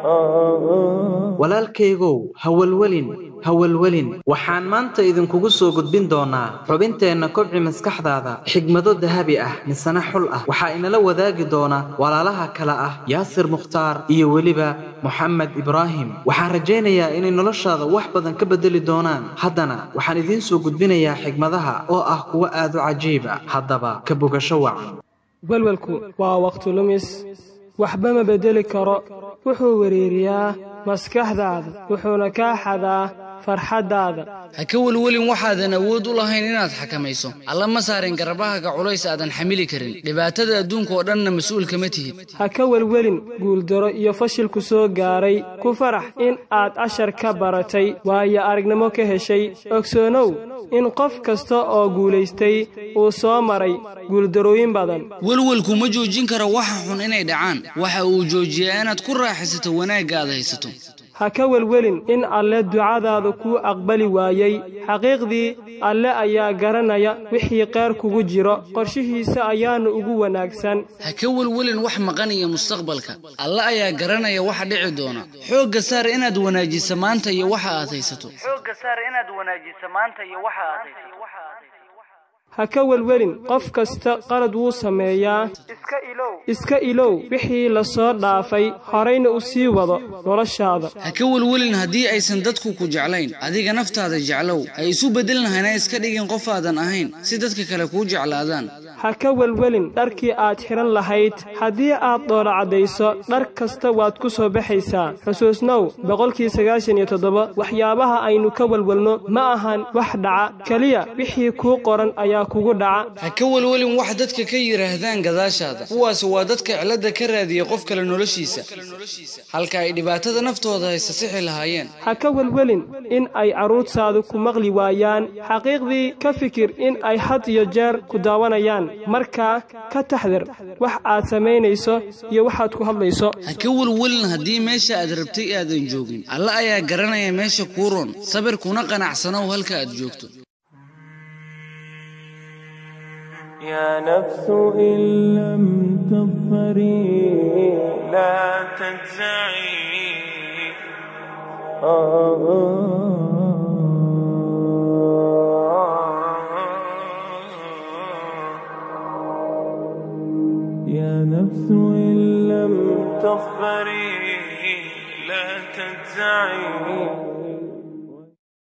walaalkaygow hawalwelin hawalwelin waxaan maanta idinkugu soo gudbin doonaa xubinteenna kobci maskaxdaada xigmado dahabi ah misana xul ah waxaa inala wadaagi doona walaalaha kale ah yaasir mukhtaar iyo weliba moxamed ibraahim waxaan rajaynayaa inay noloshaada wax badan ka beddeli doonaan haddana waxaan idiin soo gudbinayaa xigmadaha oo ah kuwo aad u cajiiba haddaba ka bogasho wacan welwelku waa wakhti lumis waxba ma beddeli karo wuxuu wereeriyaa maskaxdaada wuxuuna kaa xadaa farxaddaada ha ka welwelin waxaadan awood u lahayn inaad xakamayso alla ma saarin garabahaaga culays aadan xamili karin dhibaatada adduunka oo dhanna mas-uul kama tihid ha ka welwelin guuldaro iyo fashilku soo gaaray ku farax in aad cashar ka baratay waayo aragnimo ka heshay ogsoonow in qof kasta oo guulaystay uu soo maray guuldarooyin badan welwelku ma joojin karo waxa xun inay dhacaan waxa uu joojiyaa inaad ku raaxaysato wanaagga aad haysato ha ka welwelin in alle ducadaada kuu aqbali waayey xaqiiqdii alle ayaa garanaya wixii qeyr kugu jiro qorshihiisa ayaana ugu wanaagsan ha ka welwelin wax maqan iyo mustaqbalka alle ayaa garanaya waxa dhici doona xoogga saar inaad wanaajiso maanta iyo waxa aad haysato ha ka welwelin qof kasta qalad wuu sameeyaa iska ilow wixii la soo dhaafay horayna u sii wado noloshaada ha ka welwelin haddii aysan dadku ku jeclayn adiga naftaada jeclow ha isu beddelin hana iska dhigin qof aadan ahayn si dadka kale kuu jeclaadaan ha ka welwelin dharkii aad xidhan lahayd haddii aad dhoola caddayso dhar kasta waad ku soo baxaysaa xusuusnow boqolkii sagaashan iyo toddoba waxyaabaha aynu ka welwelno ma ahan wax dhaca keliya wixii kuu qoran ayaa kugu dhaca ha ka welwelin wax dadka ka yidhaahdaan gadaashaada kuwaas waa dadka cilladda ka raadiya qof kale noloshiisa halka ay dhibaatada naftooda haysta sixi lahaayeen ha ka welwelin in ay carruurtaadu ku maqli waayaan xaqiiqdii ka fikir in ay had iyo jeer ku daawanayaan markaa ka taxdir wax aad samaynayso iyo waxaad ku hadlayso ha ka welwelin haddii meesha aad rabtay aadan joogin alle ayaa garanaya meesha kuu roon sabir kuna qanacsanow halka aad joogto يا نفس إن لم تظفري لا تجزعي يا نفس إن لم تظفري لا تجزعي